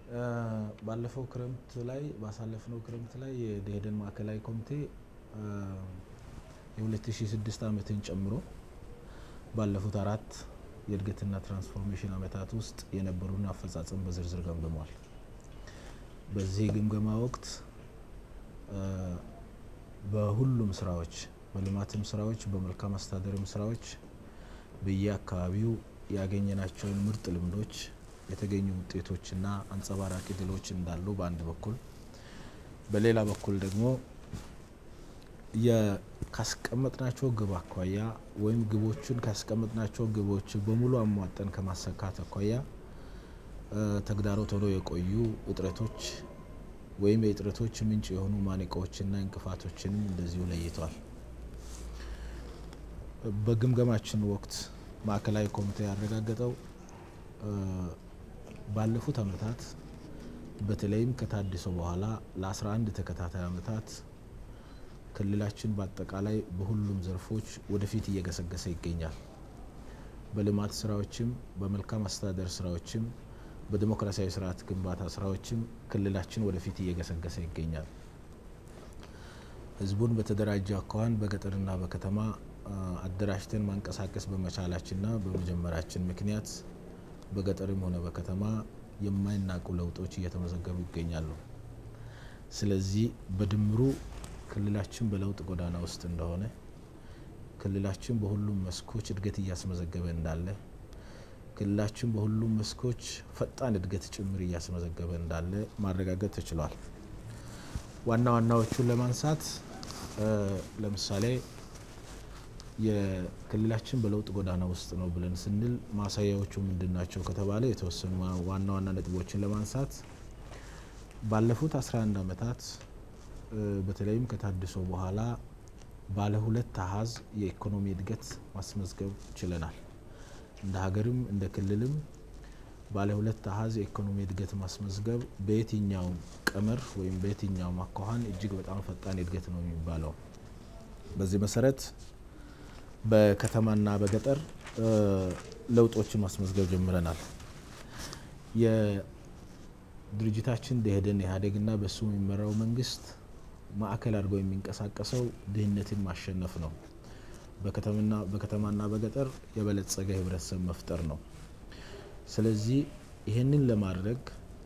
ባለፈው ክረምት ላይ ባሳለፍነው ክረምት ላይ የደኢህዴን ማዕከላዊ ኮሚቴ የ2006 ዓመትን ጨምሮ ባለፉት አራት የእድገትና ትራንስፎርሜሽን ዓመታት ውስጥ የነበሩን አፈጻጸም በዝርዝር ገምግሟል። በዚህ ግምገማ ወቅት በሁሉም ስራዎች በልማትም ስራዎች በመልካም አስተዳደርም ስራዎች በየአካባቢው ያገኘናቸውን ምርጥ ልምዶች የተገኙ ውጤቶችና አንጸባራቂ ድሎች እንዳሉ በአንድ በኩል በሌላ በኩል ደግሞ ካስቀመጥናቸው ግብ አኳያ ወይም ግቦቹን ካስቀመጥናቸው ግቦች በሙሉ አሟጠን ከማሳካት አኳያ ተግዳሮት ሆነው የቆዩ እጥረቶች ወይም የእጥረቶች ምንጭ የሆኑ ማነቆዎችና እንቅፋቶችንም እንደዚሁ ለይተዋል። በግምገማችን ወቅት ማዕከላዊ ኮሚቴ ያረጋገጠው ባለፉት ዓመታት በተለይም ከታድሶ በኋላ ለ11 ተከታታይ ዓመታት ክልላችን በአጠቃላይ በሁሉም ዘርፎች ወደፊት እየገሰገሰ ይገኛል። በልማት ስራዎችም፣ በመልካም አስተዳደር ስራዎችም፣ በዲሞክራሲያዊ ስርዓት ግንባታ ስራዎችም ክልላችን ወደፊት እየገሰገሰ ይገኛል። ህዝቡን በተደራጀ አኳኋን በገጠርና በከተማ አደራጅተን ማንቀሳቀስ በመቻላችንና በመጀመራችን ምክንያት በገጠርም ሆነ በከተማ የማይናቁ ለውጦች እየተመዘገቡ ይገኛሉ። ስለዚህ በድምሩ ክልላችን በለውጥ ጎዳና ውስጥ እንደሆነ፣ ክልላችን በሁሉም መስኮች እድገት እያስመዘገበ እንዳለ፣ ክልላችን በሁሉም መስኮች ፈጣን እድገት ጭምር እያስመዘገበ እንዳለ ማረጋገጥ ተችሏል። ዋና ዋናዎቹን ለማንሳት ለምሳሌ የክልላችን በለውጥ ጎዳና ውስጥ ነው ብለን ስንል ማሳያዎቹ ምንድን ናቸው ከተባለ የተወሰኑ ዋና ዋና ነጥቦችን ለማንሳት ባለፉት 11 ዓመታት በተለይም ከታድሶ በኋላ ባለ ሁለት አሀዝ የኢኮኖሚ እድገት ማስመዝገብ ችለናል። እንደ ሀገርም እንደ ክልልም ባለ ሁለት አሀዝ የኢኮኖሚ እድገት ማስመዝገብ በየትኛው ቀመር ወይም በየትኛው አኳኋን እጅግ በጣም ፈጣን እድገት ነው የሚባለው። በዚህ መሰረት በከተማና በገጠር ለውጦችን ማስመዝገብ ጀምረናል። የድርጅታችን ደኢህዴን ኢህአዴግና በሱ የሚመራው መንግስት ማዕከል አድርገው የሚንቀሳቀሰው ድህነትን ማሸነፍ ነው። በከተማና በገጠር የበለጸገ ህብረተሰብ መፍጠር ነው። ስለዚህ ይህንን ለማድረግ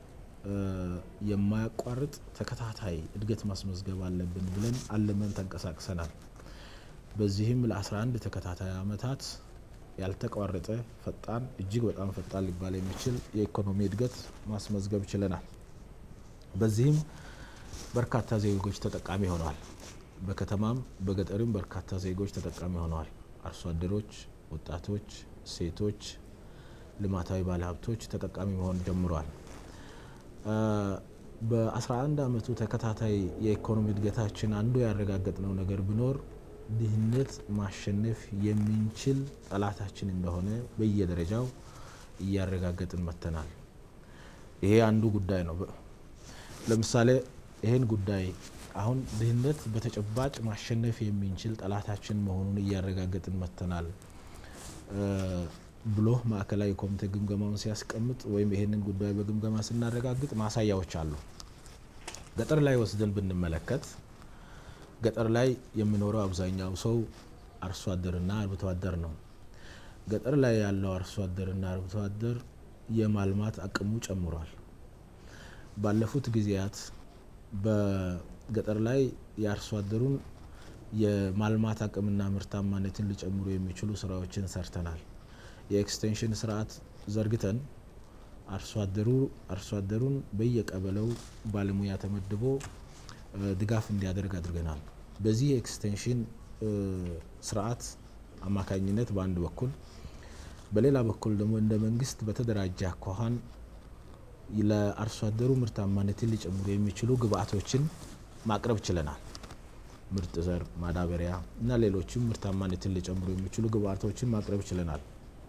የማያቋርጥ ተከታታይ እድገት ማስመዝገብ አለብን ብለን አልመን ተንቀሳቅሰናል። በዚህም ለ11 ተከታታይ ዓመታት ያልተቋረጠ ፈጣን እጅግ በጣም ፈጣን ሊባል የሚችል የኢኮኖሚ እድገት ማስመዝገብ ችለናል። በዚህም በርካታ ዜጎች ተጠቃሚ ሆነዋል። በከተማም በገጠርም በርካታ ዜጎች ተጠቃሚ ሆነዋል። አርሶ አደሮች፣ ወጣቶች፣ ሴቶች፣ ልማታዊ ባለሀብቶች ተጠቃሚ መሆን ጀምረዋል። በ11 ዓመቱ ተከታታይ የኢኮኖሚ እድገታችን አንዱ ያረጋገጥነው ነገር ቢኖር ድህነት ማሸነፍ የምንችል ጠላታችን እንደሆነ በየደረጃው እያረጋገጥን መጥተናል። ይሄ አንዱ ጉዳይ ነው። ለምሳሌ ይህን ጉዳይ አሁን ድህነት በተጨባጭ ማሸነፍ የምንችል ጠላታችን መሆኑን እያረጋገጥን መጥተናል ብሎ ማዕከላዊ ኮሚቴ ግምገማውን ሲያስቀምጥ ወይም ይህንን ጉዳይ በግምገማ ስናረጋግጥ ማሳያዎች አሉ። ገጠር ላይ ወስደን ብንመለከት ገጠር ላይ የሚኖረው አብዛኛው ሰው አርሶ አደርና አርብቶ አደር ነው። ገጠር ላይ ያለው አርሶ አደርና አርብቶ አደር የማልማት አቅሙ ጨምሯል። ባለፉት ጊዜያት በገጠር ላይ የአርሶ አደሩን የማልማት አቅምና ምርታማነትን ሊጨምሩ የሚችሉ ስራዎችን ሰርተናል። የኤክስቴንሽን ስርዓት ዘርግተን አርሶ አደሩ አርሶ አደሩን በየቀበሌው ባለሙያ ተመድቦ ድጋፍ እንዲያደርግ አድርገናል። በዚህ የኤክስቴንሽን ስርዓት አማካኝነት በአንድ በኩል በሌላ በኩል ደግሞ እንደ መንግስት በተደራጀ አኳኋን ለአርሶ አደሩ ምርታማነትን ሊጨምሩ የሚችሉ ግብአቶችን ማቅረብ ችለናል። ምርጥ ዘር፣ ማዳበሪያ እና ሌሎችም ምርታማነትን ሊጨምሩ የሚችሉ ግብአቶችን ማቅረብ ችለናል።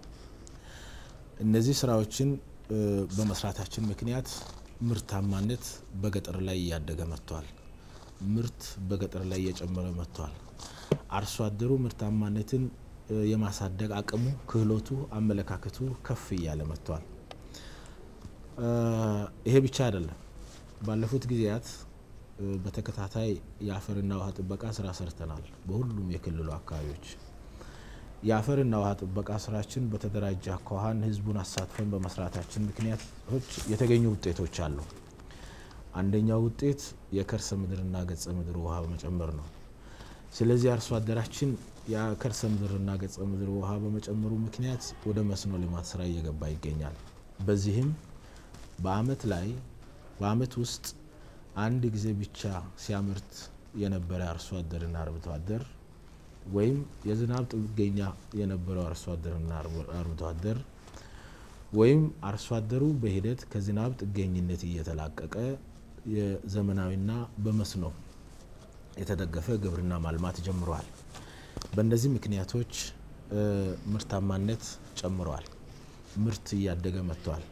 እነዚህ ስራዎችን በመስራታችን ምክንያት ምርታማነት በገጠር ላይ እያደገ መጥቷል። ምርት በገጠር ላይ እየጨመረ መጥቷል። አርሶ አደሩ ምርታማነትን የማሳደግ አቅሙ፣ ክህሎቱ፣ አመለካከቱ ከፍ እያለ መጥቷል። ይሄ ብቻ አይደለም። ባለፉት ጊዜያት በተከታታይ የአፈርና ውሃ ጥበቃ ስራ ሰርተናል። በሁሉም የክልሉ አካባቢዎች የአፈርና ውሃ ጥበቃ ስራችን በተደራጀ አኳኋን ህዝቡን አሳትፈን በመስራታችን ምክንያቶች የተገኙ ውጤቶች አሉ። አንደኛው ውጤት የከርሰ ምድርና ገጸ ምድር ውሃ በመጨመር ነው። ስለዚህ አርሶ አደራችን የከርሰ ምድርና ገጸ ምድር ውሃ በመጨመሩ ምክንያት ወደ መስኖ ልማት ስራ እየገባ ይገኛል። በዚህም በአመት ላይ በአመት ውስጥ አንድ ጊዜ ብቻ ሲያመርት የነበረ አርሶ አደርና አርብቶ አደር ወይም የዝናብ ጥገኛ የነበረው አርሶ አደርና አርብቶ አደር ወይም አርሶ አደሩ በሂደት ከዝናብ ጥገኝነት እየተላቀቀ የዘመናዊና በመስኖ የተደገፈ ግብርና ማልማት ጀምረዋል። በእነዚህ ምክንያቶች ምርታማነት ጨምረዋል። ምርት እያደገ መጥቷል።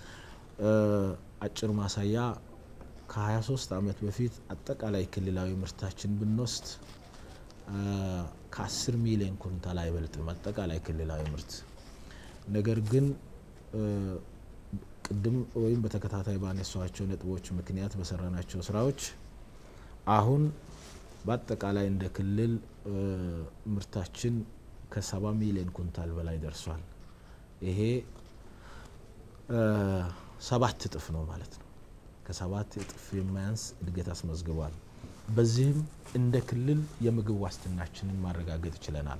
አጭር ማሳያ ከ23 ዓመት በፊት አጠቃላይ ክልላዊ ምርታችን ብንወስድ ከ10 ሚሊዮን ኩንታል አይበልጥም አጠቃላይ ክልላዊ ምርት። ነገር ግን ቅድም ወይም በተከታታይ ባነሷቸው ነጥቦች ምክንያት በሰራናቸው ስራዎች አሁን በአጠቃላይ እንደ ክልል ምርታችን ከ70 ሚሊዮን ኩንታል በላይ ደርሷል። ይሄ ሰባት እጥፍ ነው ማለት ነው። ከሰባት እጥፍ የማያንስ እድገት አስመዝግቧል። በዚህም እንደ ክልል የምግብ ዋስትናችንን ማረጋገጥ ችለናል።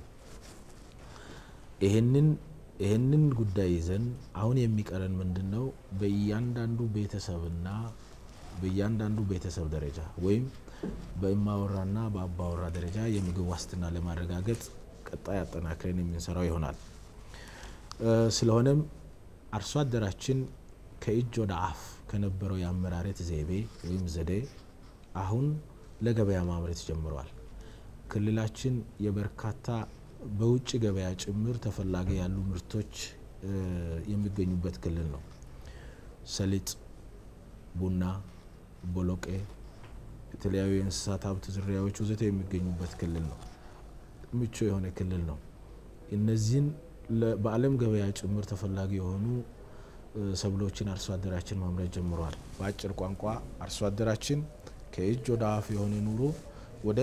ይህንን ይህንን ጉዳይ ይዘን አሁን የሚቀረን ምንድን ነው? በእያንዳንዱ ቤተሰብና በእያንዳንዱ ቤተሰብ ደረጃ ወይም በእማወራና በአባወራ ደረጃ የምግብ ዋስትና ለማረጋገጥ ቀጣይ አጠናክረን የምንሰራው ይሆናል። ስለሆነም አርሶ አደራችን ከእጅ ወደ አፍ ከነበረው የአመራረት ዘይቤ ወይም ዘዴ አሁን ለገበያ ማምረት ጀምረዋል። ክልላችን የበርካታ በውጭ ገበያ ጭምር ተፈላጊ ያሉ ምርቶች የሚገኙበት ክልል ነው። ሰሊጥ፣ ቡና፣ ቦሎቄ፣ የተለያዩ የእንስሳት ሀብት ዝርያዎች ወዘተ የሚገኙበት ክልል ነው። ምቹ የሆነ ክልል ነው። እነዚህን በዓለም ገበያ ጭምር ተፈላጊ የሆኑ ሰብሎችን አርሶ አደራችን ማምረት ጀምሯል። በአጭር ቋንቋ አርሶ አደራችን ከእጅ ወደ አፍ የሆነ ኑሮ ወደ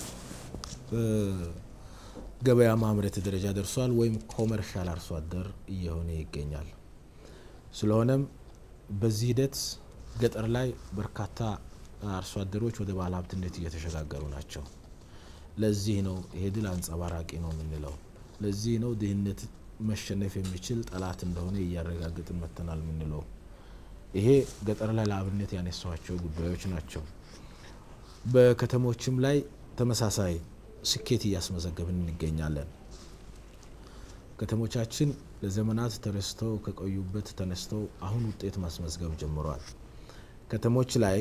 ገበያ ማምረት ደረጃ ደርሷል፣ ወይም ኮመርሻል አርሶ አደር እየሆነ ይገኛል። ስለሆነም በዚህ ሂደት ገጠር ላይ በርካታ አርሶ አደሮች ወደ ባለ ሀብትነት እየተሸጋገሩ ናቸው። ለዚህ ነው ይሄ ድል አንጸባራቂ ነው የምንለው። ለዚህ ነው ድህነት መሸነፍ የሚችል ጠላት እንደሆነ እያረጋግጥን መጥተናል የምንለው። ይሄ ገጠር ላይ ለአብነት ያነሷቸው ጉዳዮች ናቸው። በከተሞችም ላይ ተመሳሳይ ስኬት እያስመዘገብን እንገኛለን። ከተሞቻችን ለዘመናት ተረስተው ከቆዩበት ተነስተው አሁን ውጤት ማስመዝገብ ጀምረዋል። ከተሞች ላይ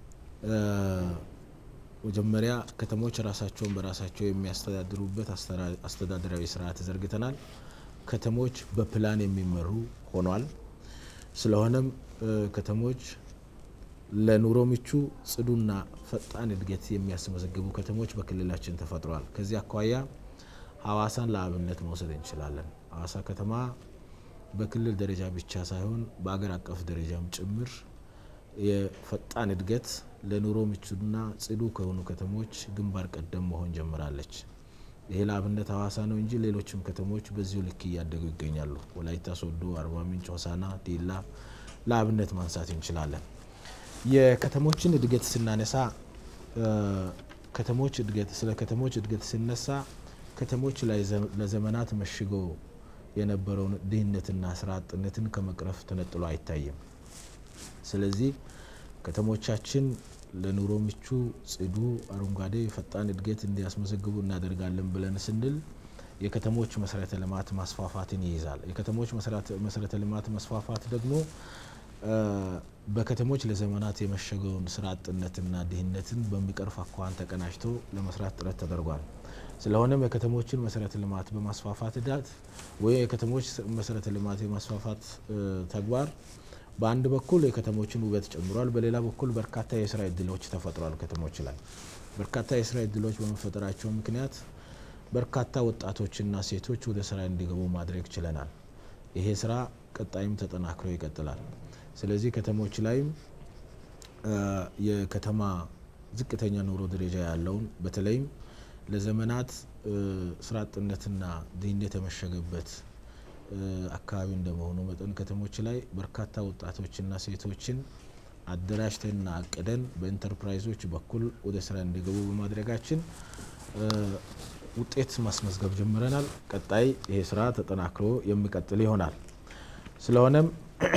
መጀመሪያ ከተሞች ራሳቸውን በራሳቸው የሚያስተዳድሩበት አስተዳደራዊ ስርዓት ዘርግተናል። ከተሞች በፕላን የሚመሩ ሆኗል። ስለሆነም ከተሞች ለኑሮ ምቹ ጽዱና ፈጣን እድገት የሚያስመዘግቡ ከተሞች በክልላችን ተፈጥረዋል። ከዚህ አኳያ ሀዋሳን ለአብነት መውሰድ እንችላለን። ሀዋሳ ከተማ በክልል ደረጃ ብቻ ሳይሆን በአገር አቀፍ ደረጃም ጭምር የፈጣን እድገት ለኑሮ ምቹና ጽዱ ከሆኑ ከተሞች ግንባር ቀደም መሆን ጀምራለች። ይሄ ለአብነት ሀዋሳ ነው እንጂ ሌሎችም ከተሞች በዚሁ ልክ እያደጉ ይገኛሉ። ወላይታ ሶዶ፣ አርባ ምንጭ፣ ሆሳና፣ ዲላ ለአብነት ማንሳት እንችላለን። የከተሞችን እድገት ስናነሳ ከተሞች እድገት ስለ ከተሞች እድገት ሲነሳ ከተሞች ላይ ለዘመናት መሽጎ የነበረውን ድህነትና ስራ አጥነትን ከመቅረፍ ተነጥሎ አይታይም። ስለዚህ ከተሞቻችን ለኑሮ ምቹ፣ ጽዱ፣ አረንጓዴ፣ ፈጣን እድገት እንዲያስመዘግቡ እናደርጋለን ብለን ስንል የከተሞች መሰረተ ልማት ማስፋፋትን ይይዛል። የከተሞች መሰረተ ልማት መስፋፋት ደግሞ በከተሞች ለዘመናት የመሸገውን ስራ አጥነትና ድህነትን በሚቀርፍ አኳኋን ተቀናጅቶ ለመስራት ጥረት ተደርጓል። ስለሆነም የከተሞችን መሰረተ ልማት በማስፋፋት ሂደት ወይም የከተሞች መሰረተ ልማት የማስፋፋት ተግባር በአንድ በኩል የከተሞችን ውበት ጨምሯል፣ በሌላ በኩል በርካታ የስራ እድሎች ተፈጥሯል። ከተሞች ላይ በርካታ የስራ እድሎች በመፈጠራቸው ምክንያት በርካታ ወጣቶችና ሴቶች ወደ ስራ እንዲገቡ ማድረግ ችለናል። ይሄ ስራ ቀጣይም ተጠናክሮ ይቀጥላል። ስለዚህ ከተሞች ላይም የከተማ ዝቅተኛ ኑሮ ደረጃ ያለውን በተለይም ለዘመናት ስራ አጥነትና ድህነት የመሸገበት አካባቢ እንደመሆኑ መጠን ከተሞች ላይ በርካታ ወጣቶችና ሴቶችን አደራጅተንና አቅደን በኢንተርፕራይዞች በኩል ወደ ስራ እንዲገቡ በማድረጋችን ውጤት ማስመዝገብ ጀምረናል። ቀጣይ ይሄ ስራ ተጠናክሮ የሚቀጥል ይሆናል። ስለሆነም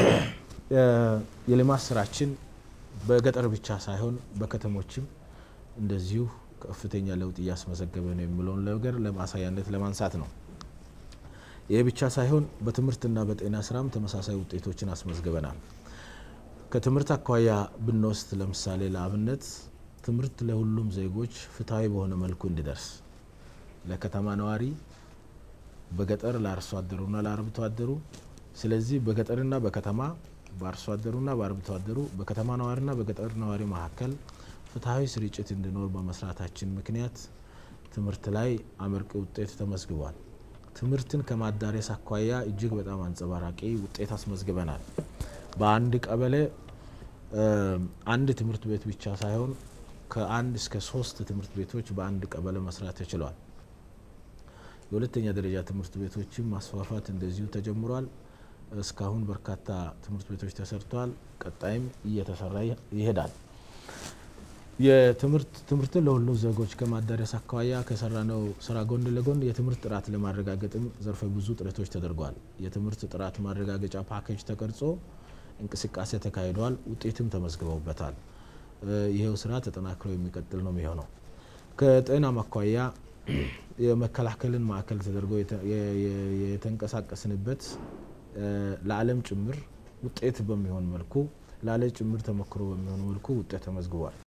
የልማት ስራችን በገጠር ብቻ ሳይሆን በከተሞችም እንደዚሁ ከፍተኛ ለውጥ እያስመዘገበ ነው የሚለውን ነገር ለማሳያነት ለማንሳት ነው። ይህ ብቻ ሳይሆን በትምህርትና በጤና ስራም ተመሳሳይ ውጤቶችን አስመዝግበናል። ከትምህርት አኳያ ብንወስድ ለምሳሌ ለአብነት ትምህርት ለሁሉም ዜጎች ፍትሐዊ በሆነ መልኩ እንዲደርስ ለከተማ ነዋሪ፣ በገጠር ለአርሶ አደሩና ለአርብቶ አደሩ፣ ስለዚህ በገጠርና በከተማ በአርሶ አደሩና በአርብቶ አደሩ፣ በከተማ ነዋሪና በገጠር ነዋሪ መካከል ፍትሐዊ ስርጭት እንዲኖር በመስራታችን ምክንያት ትምህርት ላይ አመርቂ ውጤት ተመዝግቧል። ትምህርትን ከማዳረስ አኳያ እጅግ በጣም አንጸባራቂ ውጤት አስመዝግበናል። በአንድ ቀበሌ አንድ ትምህርት ቤት ብቻ ሳይሆን ከአንድ እስከ ሶስት ትምህርት ቤቶች በአንድ ቀበሌ መስራት ተችሏል። የሁለተኛ ደረጃ ትምህርት ቤቶችን ማስፋፋት እንደዚሁ ተጀምሯል። እስካሁን በርካታ ትምህርት ቤቶች ተሰርተዋል። ቀጣይም እየተሰራ ይሄዳል። የትምህርት ትምህርትን ለሁሉም ዜጎች ከማዳረስ አኳያ ከሰራነው ስራ ጎን ለጎን የትምህርት ጥራት ለማረጋገጥም ዘርፈ ብዙ ጥረቶች ተደርጓል። የትምህርት ጥራት ማረጋገጫ ፓኬጅ ተቀርጾ እንቅስቃሴ ተካሂዷል። ውጤትም ተመዝግበውበታል። ይሄው ስራ ተጠናክሮ የሚቀጥል ነው የሚሆነው። ከጤናም አኳያ የመከላከልን ማዕከል ተደርጎ የተንቀሳቀስንበት ለዓለም ጭምር ውጤት በሚሆን መልኩ ለዓለም ጭምር ተሞክሮ በሚሆን መልኩ ውጤት ተመዝግቧል።